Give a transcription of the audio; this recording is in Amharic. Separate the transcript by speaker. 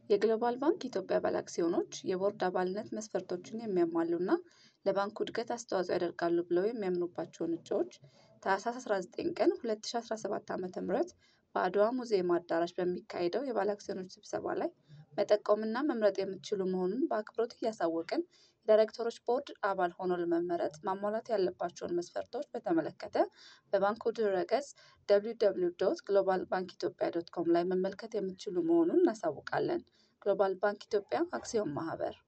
Speaker 1: የግሎባል ባንክ ኢትዮጵያ ባለአክሲዮኖች የቦርድ አባልነት መስፈርቶችን የሚያሟሉና ለባንኩ እድገት አስተዋጽኦ ያደርጋሉ ብለው የሚያምኑባቸውን እጩዎች ታህሳስ 19 ቀን 2017 ዓ.ም በአድዋ ሙዚየም አዳራሽ በሚካሄደው የባለአክሲዮኖች ስብሰባ ላይ መጠቆምና መምረጥ የምትችሉ መሆኑን በአክብሮት እያሳወቅን የዳይሬክተሮች ቦርድ አባል ሆኖ ለመመረጥ ማሟላት ያለባቸውን መስፈርቶች በተመለከተ በባንኩ ድረ-ገጽ www ግሎባል ባንክ ኢትዮጵያ ዶት ኮም ላይ መመልከት የምትችሉ መሆኑን እናሳውቃለን። ግሎባል ባንክ ኢትዮጵያ አክሲዮን ማህበር